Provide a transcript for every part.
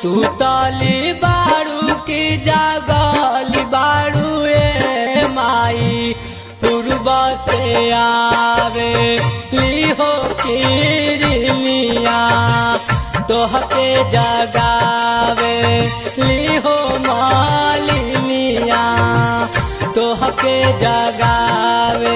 सुतली बाड़ू की जागली बाड़ू ए माई पूर्व से आवे लिहो किरलिया तोहके जगावे लिहो मालिनिया तोहके जगावे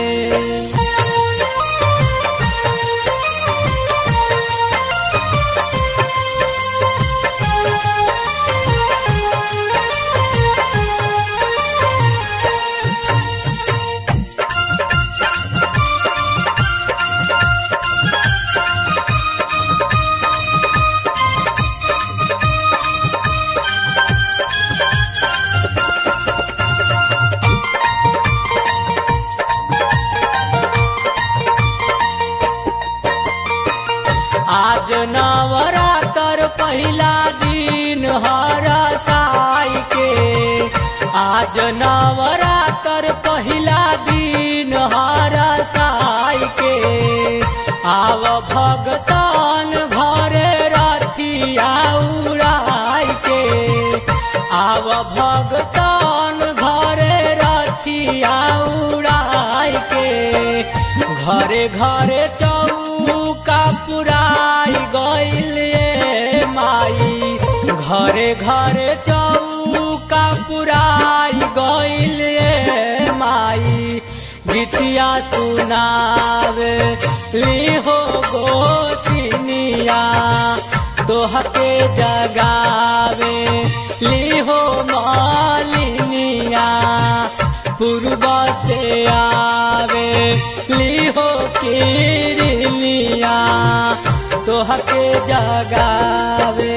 आज नवरात्र पहिला दिन हर साई के आज नवरात्र पहिला दिन हर साई के आव भगतान घरे रथिया उड़ाई के आव भगतान घरे रथिया उड़ाई के घरे घरे चौका पुराई गइल ए माई घरे घरे चौका पुराई गइल ए माई गीतिया सुनावे लिहो गोतिनिया तोहके जगावे लिहो मालिनिया पूर्व से आवे लिहो किरलिया तोहके जगावे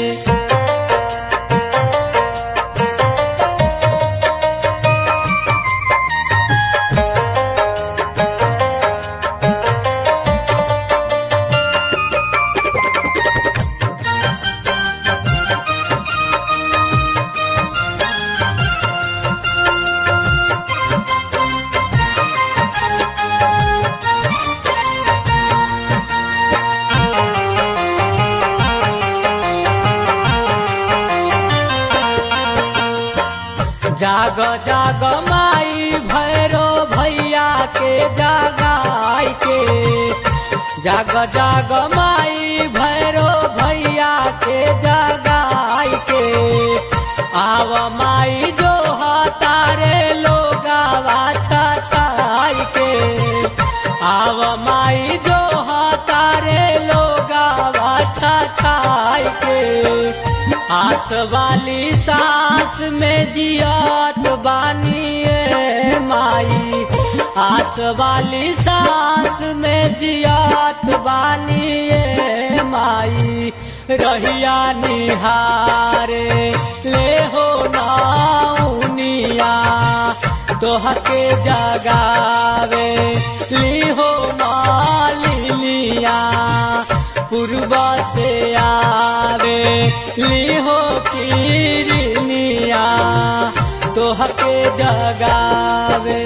जाग जाग माई भैरो भैया के जगाई के जाग जाग माई भैरो भैया के जगाई के आव माई जो हतारे लोगावा छाई के आव माई जो हतारे लोगावा छाई के आस वाली सास में जियात बानी ए माई आस वाली सास में जियात बानी ए माई रहिया निहारे ले हो नाउनिया तोहके जगावे लिहो मालिनिया पूर्व से आवे लिहो किरनिया तोहके जगावे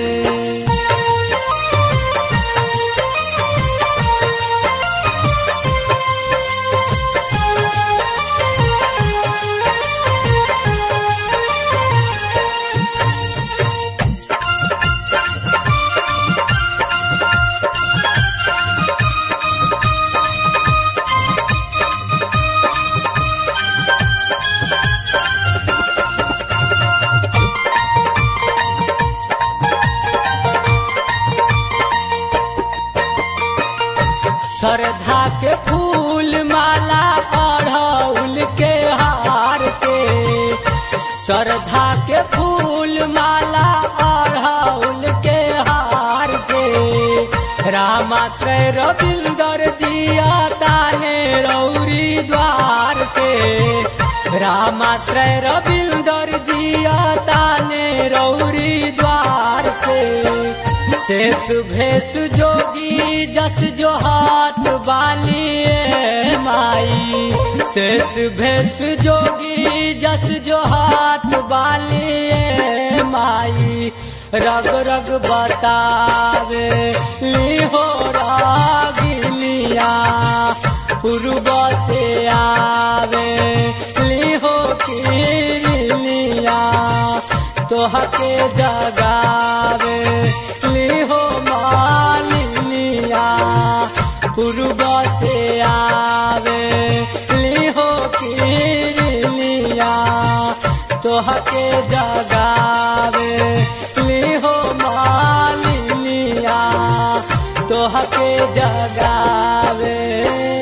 श्रद्धा के फूल माला अढ़ौल के हार से श्रद्धा के फूल माला अढ़ौल के हार से रामाश्रय रविंदर जिया ताने रौरी द्वार से रामाश्रय रविंदर जिया ताने रौरी द्वार से शेष भेष जोगी जस जो हाथ बालिए माई शेष भेष जोगी जस जो हाथ बालिए माई रग रग बतावे लिहो रागिलिया पूर्व से आवे लिहो किरलिया तोहके जगावे लिहो मालिनिया पूर्व से आवे लिहो किरलिया तोहके जगावे लिहो मालिनिया तोहके जगावे